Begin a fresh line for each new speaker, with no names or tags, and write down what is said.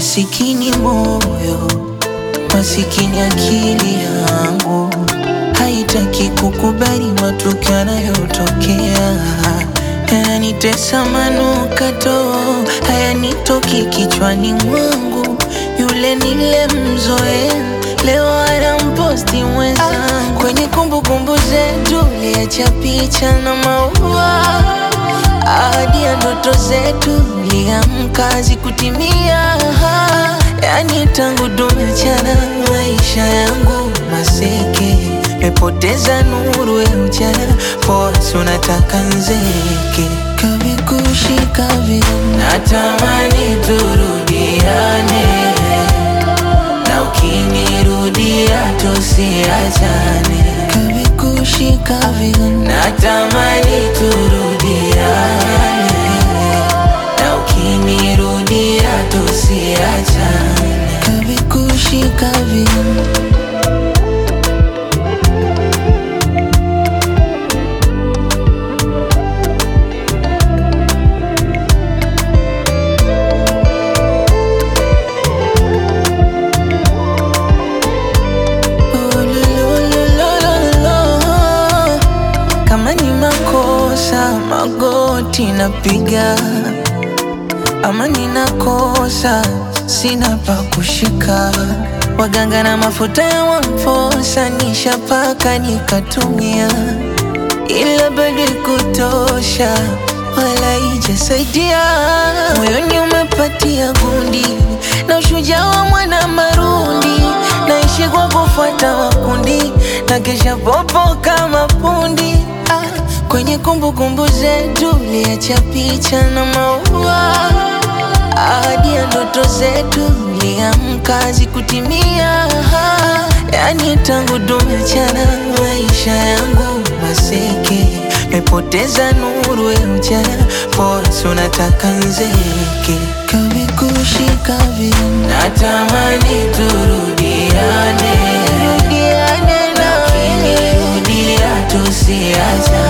Masikini moyo, masikini akili yangu haitaki kukubali matukio yanayotokea. Yananitesa manukato, hayanitoki kichwani mwangu. Yule nilemzoea leo anamposti mwenzangu kwenye kumbukumbu zetu, liacha picha na maua ahadi ya ndoto zetu liamka zikutimia. Yani tangu tumechana, maisha yangu maseke, mepoteza nuru ya ujana, forsi unataka nzeke kavikushika vile, natamani turudiane, na ukinirudia tusiachane, kavikushika vile, natamani turudiane, na ukinirudia tusiachane, kavikushika vile Ulululululu. Kama ni makosa magoti napiga, ama ninakosa sina pa kushika. Waganga na mafuta ya wamfosa nishapaka nikatumia, ila bado kutosha wala ijasaidia. Moyoni umepatia gundi na ushujaa wa mwana marundi, naishi kwa kufuata makundi na kesha popo kama pundi. Ah, kwenye kumbukumbu zetu liacha picha na maua ahadi ya ndoto zetu liamka zikutimia. Yani tangu tumechana, maisha yangu maseke, mepoteza nuru ya ujana, forsi unataka nzeke, kavikushika vile, natamani turudiane, rudiane na ukinirudia tusiachane